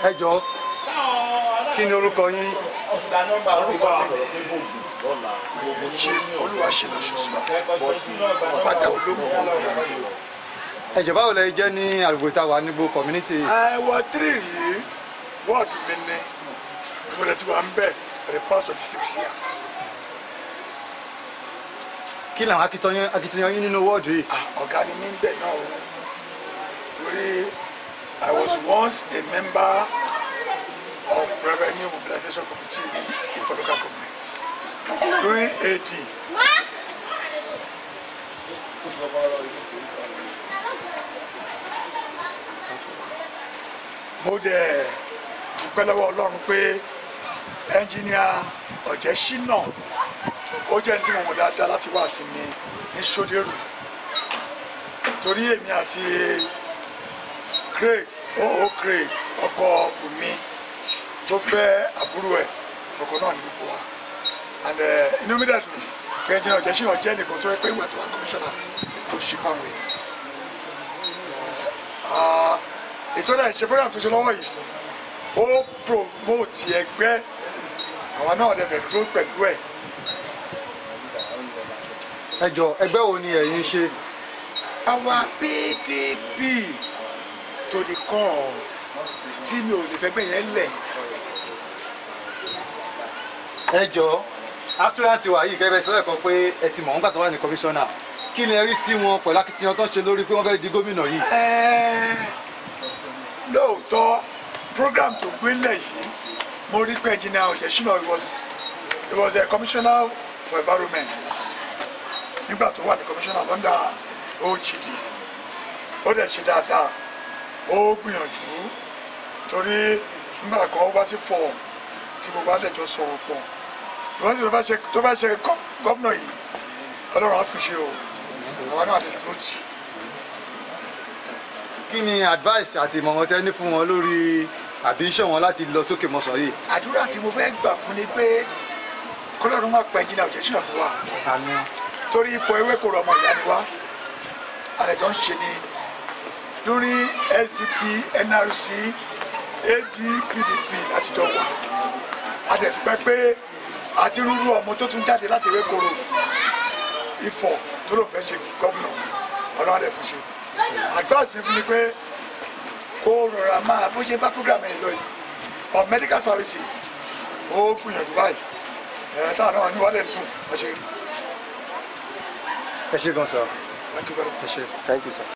ẹ jọ kí ni orúkọ yín orúkọ mi ni chief olúwaṣẹ́lẹ̀ ṣùṣùmá ọ̀padà olómù ọ̀dọ́. ẹ jọ báwo lẹ jẹ́ ní àgbègbè tá a wà nígbò community ẹ̀wọ̀ tírì yìí wọ́ọ̀dù mi ni tí mo lè ti wà ń bẹ̀ for the past twenty six years. kí làwọn akitiyan akitiyan yín nínú wọ́ọ̀dù yìí Ah, ọ̀gá ni mí ń bẹ̀ náà o torí I was once a member of revenue mobilization committee in Ife local government during AD. mo dẹ̀ dúpẹ́ lọ́wọ́ ọlọ́run pé ẹnjìníà ọ̀jẹ̀ṣínà ó jẹ́ ní tí mo mọ̀ dáadáa láti wá sí mi ní sódérù torí èmi àti craig oo craig ọkọ bùnmi tó fẹ́ àbúrò ẹ̀ ọkọ náà ní gbogbo wa and eh, inú mi dàdùn kí ẹnjìníà ọ̀jẹ̀ṣínà jẹ́ nìkan tó yẹ pé ìgbà tó wà kọmíṣánná tó ṣe fáwọn ènìyàn ètò náà ìṣe program tó ṣe lọ́wọ́ yìí ó promote ẹgbẹ́ àwa náà dẹ̀ fẹ́ dúró pẹ̀lú ẹ̀ ẹ jọ ẹgbẹ́ wo ni ẹ̀yin ṣe àwa PDP to the core tí mi ò lè fẹ́ gbẹ̀ yẹn lẹ̀ ẹ jọ aspirant wa yìí kẹ́bẹ́ sọ́dọ̀ kan pé ẹ ti mọ̀ wọ́n gbà tó wà ní commissioner kí ni ẹ rí sí wọn pẹ̀lú akitiyan tó ń ṣe lórí pé wọ́n fẹ́ di gómìnà yìí Ẹ́ẹ̀, lóòótọ́ program tó gbélé yìí mo rí pé engineer Ọ̀jẹ̀ṣínà he was he was a commissioner for environment nígbà tó wà ní commissioner London OGD ó dẹ̀ ṣe dáadáa ó gbìyànjú torí nígbà kan ó wá sí fọ́ọ̀mù tí gbogbo àdẹ̀jọ́ sọ̀rọ̀ pọ̀ ìwọ́n sì tó fẹ́ ṣe tó fẹ́ ṣe gọ́- gọ́vnà yìí ọlọ́run á fi ṣe o àwọn náà àdẹ̀dúró tì í. kí ni advice àti ìmọ̀ràn tẹ́ ní fún wọn lórí àbí iṣẹ́ wọn láti lọ sókè mọ́sán yìí àdúrà tí mo fẹ́ gbà fún ni pé kọ́lọ́run máa pa ẹnjìnà Ọ̀jẹ̀ṣínà fún wa àmín torí ifọ̀ ewé kò rọ ọmọ ìyá ni wá àlejò ń ṣe ni lórí SDP NRC AD PDP látijọ́ wà àdẹ̀dúpẹ́ pé àti rúrú ọmọ tó tún jáde láti ewé koro ifọ̀ tó ló fẹ́ ṣe gómìnà ọlọ́run àdẹ̀ fún ṣe advice mi fún ni pé kó rọra máa bó ṣe bá program yẹn lọ yìí on medical services ó gbìyànjú báyìí ẹ̀ táwọn náà ní wọ́n dẹ̀ ń dùn wọ́n ṣe rí ẹ ṣe gan sir thank you very much. ẹ ṣe. Thank you, sir.